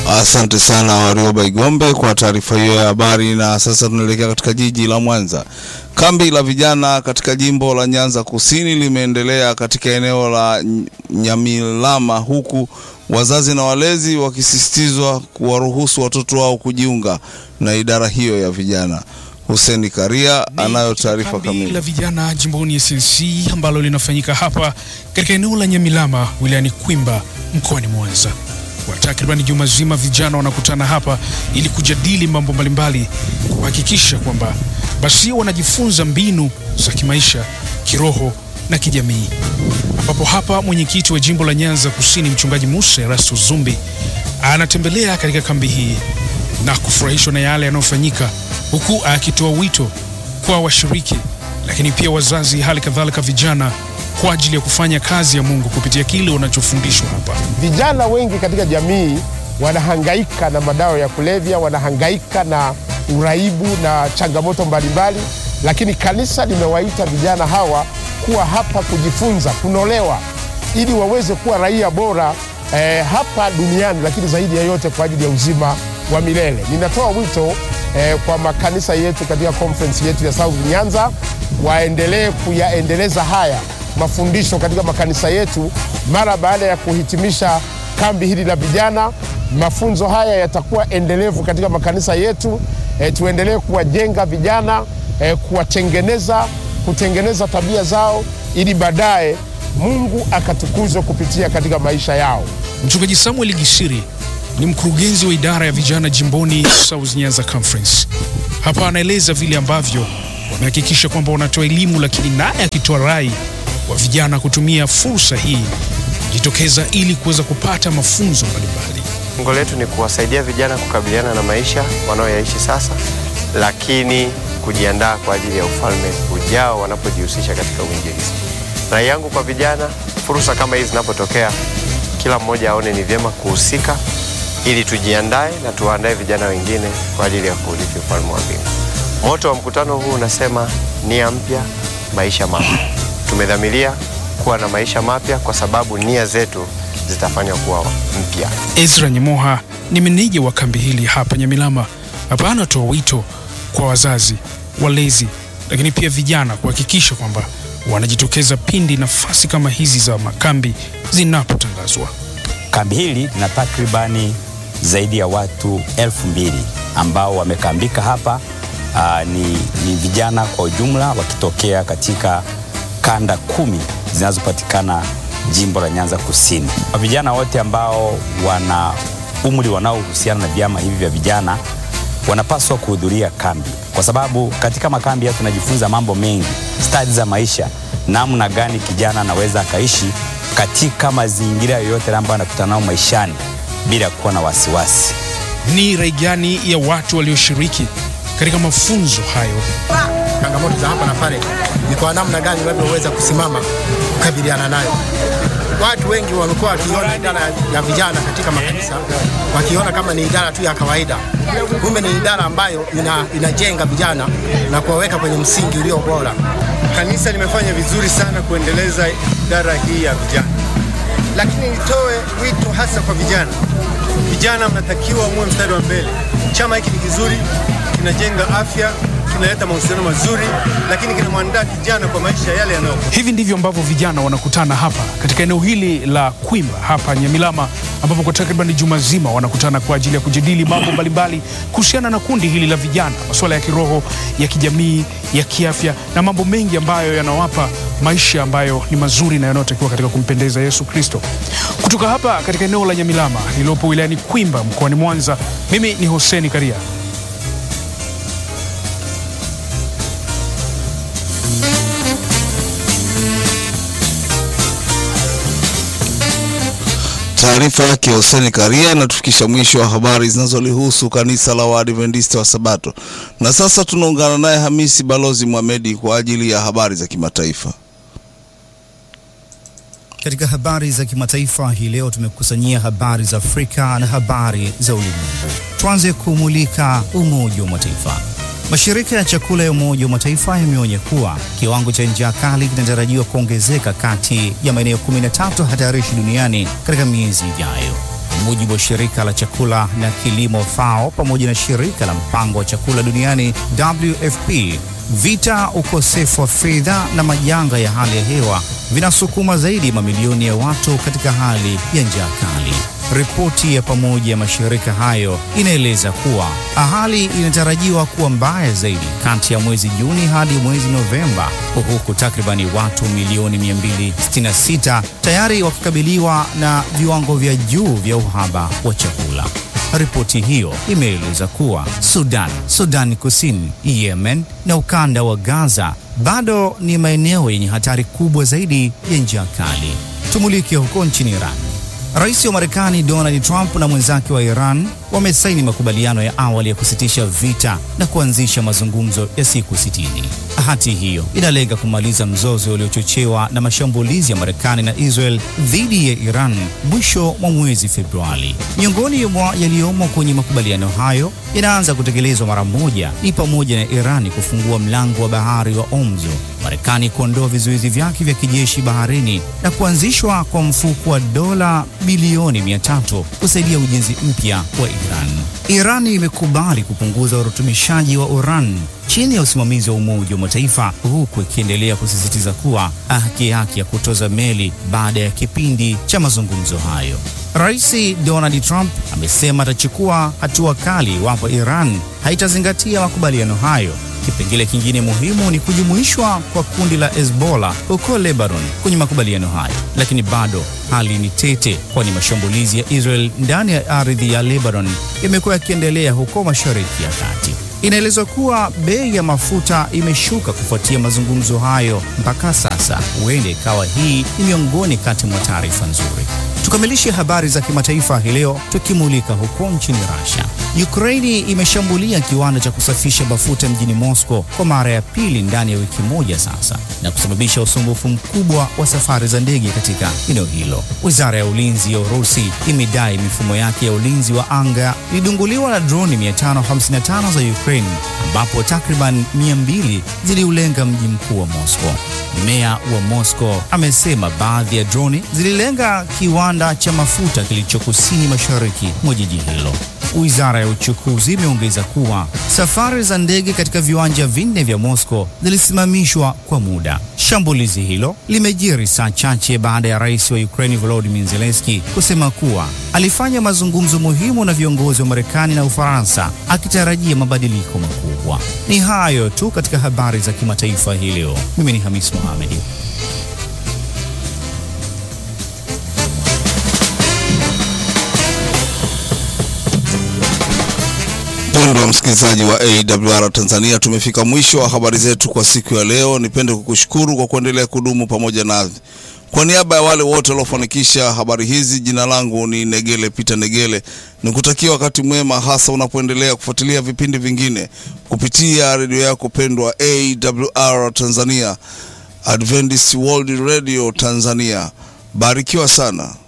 Asante sana Warioba Igombe kwa taarifa hiyo ya habari. Na sasa tunaelekea katika jiji la Mwanza. Kambi la vijana katika jimbo la Nyanza Kusini limeendelea katika eneo la Nyamilama, huku wazazi na walezi wakisisitizwa kuwaruhusu watoto wao kujiunga na idara hiyo ya vijana. Huseni Karia anayo taarifa Kambi kamili. la vijana jimboni SNC ambalo linafanyika hapa katika eneo la Nyamilama wilayani Kwimba mkoani Mwanza. Kwa takriban juma zima vijana wanakutana hapa ili kujadili mambo mbalimbali, kuhakikisha kwamba basi wanajifunza mbinu za kimaisha, kiroho na kijamii, ambapo hapa mwenyekiti wa jimbo la Nyanza Kusini mchungaji Musa Erasto Zumbi anatembelea katika kambi hii na kufurahishwa na yale yanayofanyika, huku akitoa wito kwa washiriki, lakini pia wazazi, hali kadhalika vijana, kwa ajili ya kufanya kazi ya Mungu kupitia kile wanachofundishwa hapa. Vijana wengi katika jamii wanahangaika na madawa ya kulevya, wanahangaika na uraibu na changamoto mbalimbali, lakini kanisa limewaita vijana hawa kuwa hapa kujifunza, kunolewa, ili waweze kuwa raia bora eh, hapa duniani, lakini zaidi ya yote kwa ajili ya uzima wa milele. Ninatoa wito eh, kwa makanisa yetu katika conference yetu ya South Nyanza waendelee kuyaendeleza haya mafundisho katika makanisa yetu mara baada ya kuhitimisha kambi hili la vijana. Mafunzo haya yatakuwa endelevu katika makanisa yetu. E, tuendelee kuwajenga vijana e, kuwatengeneza, kutengeneza tabia zao ili baadaye Mungu akatukuzwe kupitia katika maisha yao. Mchungaji Samuel Gisiri ni mkurugenzi wa idara ya vijana jimboni South Nyanza Conference. Hapa anaeleza vile ambavyo wamehakikisha kwamba wanatoa elimu, lakini naye akitoa rai kwa vijana kutumia fursa hii kujitokeza ili kuweza kupata mafunzo mbalimbali. Lengo letu ni kuwasaidia vijana kukabiliana na maisha wanaoyaishi sasa, lakini kujiandaa kwa ajili ya ufalme ujao wanapojihusisha katika uinjilisti. Rai yangu kwa vijana, fursa kama hizi zinapotokea, kila mmoja aone ni vyema kuhusika ili tujiandae na tuwaandae vijana wengine kwa ajili ya kuurithi ufalme wa mbingu. Moto wa mkutano huu unasema nia mpya, maisha mapya. Tumedhamiria kuwa na maisha mapya kwa sababu nia zetu zitafanya kuwa mpya. Ezra Nyemoha ni meneja wa kambi hili hapa Nyamilama. Hapa anatoa wito kwa wazazi, walezi, lakini pia vijana kuhakikisha kwamba wanajitokeza pindi nafasi kama hizi za makambi zinapotangazwa. Kambi hili lina takribani zaidi ya watu elfu mbili ambao wamekambika hapa. Aa, ni, ni vijana kwa ujumla wakitokea katika kanda kumi zinazopatikana jimbo la Nyanza Kusini. Vijana wote ambao wana umri wanaohusiana na vyama hivi vya vijana wanapaswa kuhudhuria kambi, kwa sababu katika makambi haya tunajifunza mambo mengi, stadi za maisha, namna gani kijana anaweza akaishi katika mazingira yoyote ambayo anakutana nao maishani bila kuwa na wasiwasi. Ni rai gani ya watu walioshiriki katika mafunzo hayo? changamoto za hapa na pale, ni kwa namna gani unavyoweza kusimama kukabiliana nayo. Watu wengi wamekuwa wakiona idara ya vijana katika makanisa wakiona kama ni idara tu ya kawaida, kumbe ni idara ambayo ina, inajenga vijana na kuwaweka kwenye msingi ulio bora. Kanisa limefanya vizuri sana kuendeleza idara hii ya vijana, lakini nitoe wito hasa kwa vijana. Vijana mnatakiwa muwe mstari wa mbele. Chama hiki ni kizuri, kinajenga afya, kinaleta mahusiano mazuri, lakini kinamwandaa kijana kwa maisha yale yanayo Hivi ndivyo ambavyo vijana wanakutana hapa katika eneo hili la Kwimba hapa Nyamilama, ambapo kwa takriban juma zima wanakutana kwa ajili ya kujadili mambo mbalimbali kuhusiana na kundi hili la vijana, masuala ya kiroho, ya kijamii, ya kiafya na mambo mengi ambayo yanawapa maisha ambayo ni mazuri na yanayotakiwa katika kumpendeza Yesu Kristo. Kutoka hapa katika eneo la Nyamilama lililopo wilayani Kwimba mkoani Mwanza, mimi ni Hoseni Karia. Taarifa yake Hussein Karia inatufikisha mwisho wa habari zinazolihusu kanisa la Waadventista wa Sabato. Na sasa tunaungana naye Hamisi Balozi Mohamedi kwa ajili ya habari za kimataifa. Katika habari za kimataifa hii leo tumekusanyia habari za Afrika na habari za ulimwengu. Tuanze kumulika Umoja wa Mataifa. Mashirika ya chakula ya Umoja wa Mataifa yameonya kuwa kiwango cha njaa kali kinatarajiwa kuongezeka kati ya maeneo 13 hatarishi duniani katika miezi ijayo. Kwa mujibu wa shirika la chakula na kilimo FAO pamoja na shirika la mpango wa chakula duniani WFP, vita, ukosefu wa fedha na majanga ya hali ya hewa vinasukuma zaidi mamilioni ya watu katika hali ya njaa kali. Ripoti ya pamoja ya mashirika hayo inaeleza kuwa hali inatarajiwa kuwa mbaya zaidi kati ya mwezi Juni hadi mwezi Novemba, huku takribani watu milioni 266 tayari wakikabiliwa na viwango vya juu vya uhaba wa chakula. Ripoti hiyo imeeleza kuwa Sudan, Sudan Kusini, Yemen na ukanda wa Gaza bado ni maeneo yenye hatari kubwa zaidi ya njaa kali. Tumulike huko nchini Iran. Rais wa Marekani Donald Trump na mwenzake wa Iran wamesaini makubaliano ya awali ya kusitisha vita na kuanzisha mazungumzo ya siku sitini. Hati hiyo inalenga kumaliza mzozo uliochochewa na mashambulizi ya Marekani na Israel dhidi ya Iran mwisho mwa mwezi Februari. Miongoni mwa yaliyomo kwenye makubaliano hayo yanaanza kutekelezwa mara moja ni pamoja na Irani kufungua mlango wa bahari wa Hormuz, Marekani kuondoa vizuizi vyake vya kijeshi baharini na kuanzishwa kwa mfuko wa dola bilioni 300 kusaidia ujenzi mpya wa Iran. Irani imekubali kupunguza urutubishaji wa uran chini ya usimamizi wa Umoja wa Mataifa huku ikiendelea kusisitiza kuwa haki yake ya kutoza meli baada ya kipindi cha mazungumzo hayo. Rais Donald Trump amesema atachukua hatua kali iwapo Iran haitazingatia makubaliano hayo. Kipengele kingine muhimu ni kujumuishwa kwa kundi la Hezbollah huko Lebanon kwenye makubaliano hayo, lakini bado hali ni tete, kwani mashambulizi ya Israel ndani ya ardhi ya Lebanon yamekuwa yakiendelea huko Mashariki ya Kati. Inaelezwa kuwa bei ya mafuta imeshuka kufuatia mazungumzo hayo mpaka sasa. Huenda ikawa hii ni miongoni kati mwa taarifa nzuri. Tukamilishe habari za kimataifa hii leo tukimulika huko nchini Russia. Ukraini imeshambulia kiwanda cha kusafisha mafuta mjini Moscow kwa mara ya pili ndani ya wiki moja sasa na kusababisha usumbufu mkubwa wa safari za ndege katika eneo hilo. Wizara ya ulinzi ya Urusi imedai mifumo yake ya ulinzi wa anga ilidunguliwa na droni 555 za Ukraine ambapo takriban 200 ziliulenga mji mkuu wa Moscow. Meya wa Moscow amesema baadhi ya droni zililenga kiwanda cha mafuta kilicho kusini mashariki mwa jiji hilo. Wizara ya uchukuzi imeongeza kuwa safari za ndege katika viwanja vinne vya Moscow zilisimamishwa kwa muda. Shambulizi hilo limejiri saa chache baada ya rais wa Ukraine Volodymyr Zelensky kusema kuwa alifanya mazungumzo muhimu na viongozi wa Marekani na Ufaransa akitarajia mabadiliko makubwa. Ni hayo tu katika habari za kimataifa hii leo. Mimi ni Hamis Mohamed. Mpendwa msikilizaji wa AWR Tanzania, tumefika mwisho wa habari zetu kwa siku ya leo. Nipende kukushukuru kwa kuendelea kudumu pamoja nasi. Kwa niaba ya wale wote waliofanikisha habari hizi, jina langu ni Negele Peter Negele, nikutakia wakati mwema, hasa unapoendelea kufuatilia vipindi vingine kupitia redio yako pendwa AWR Tanzania, Adventist World Radio Tanzania. Barikiwa sana.